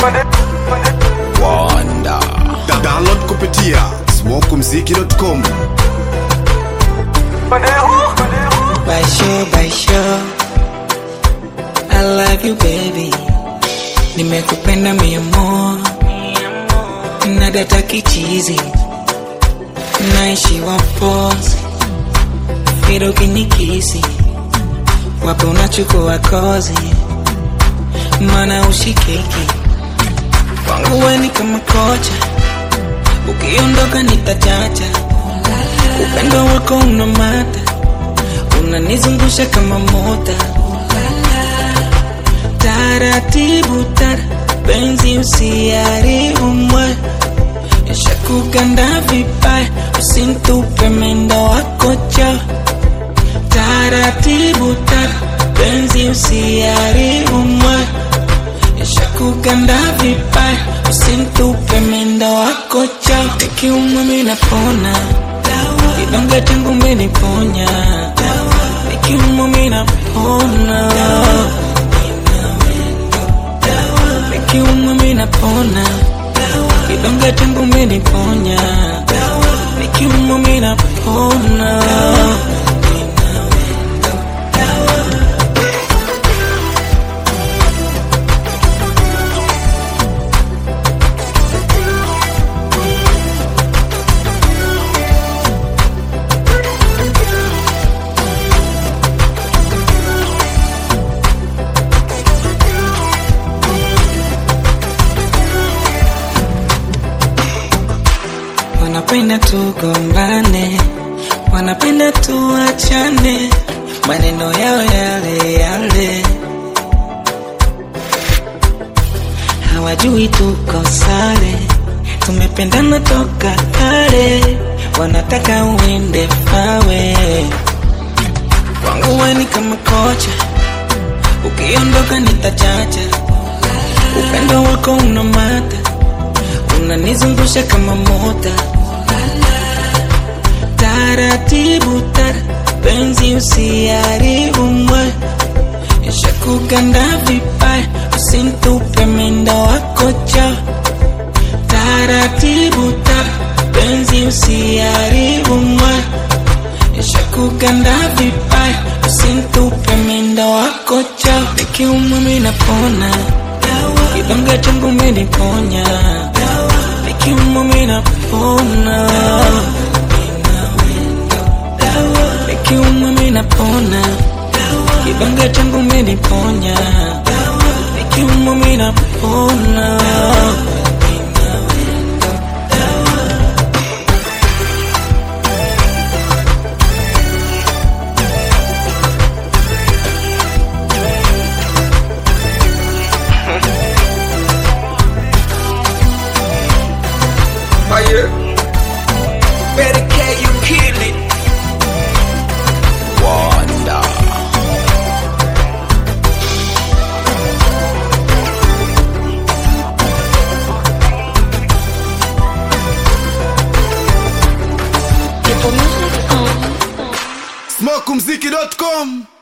Wanda. Da download kupitia smokumziki.com Baisho, baisho I love you baby Nimekupenda mia mo Na data kichizi Naishi wapozi Fido kinikisi Wapo unachukua kozi Mana ushikiki Kwangu we ni kama kocha Ukiondoka nitachacha Upendo wako una mata unanizungusha kama mota taratibu tara penzi usiharibu moyo yashakuganda vibaya usintupe mendo wako cho taratibu tara penzi usiharibu moyo yashakuganda vibaya usintupe mendo wako cho ikiumwa minapona kidonge changu meniponya nikiumwa minapona nikiumwa minapona kidonge changu meniponya nikiumwa minapona wanapenda tugombane, wanapenda tuachane, maneno yao yale yale, hawajui tuko sare, tumependana toka kale, wanataka uende fawe. Kwangu we ni kama kocha, ukiondoka nitachacha, upendo wako una mata unanizungusha kama mota taratibu tara penzi usiharibu moyo yashakuganda vibaya usintupe mendo wako cho taratibu tara penzi usiharibu moyo yashakuganda vibaya usintupe mendo wako cho nikiumwa minapona kidonge changu meniponya nikiumwa minapona nikiumwa minapona kidonge changu meniponya nikiumwa minapona Fire. Better K, you kill it. Wanda. smokumziki.com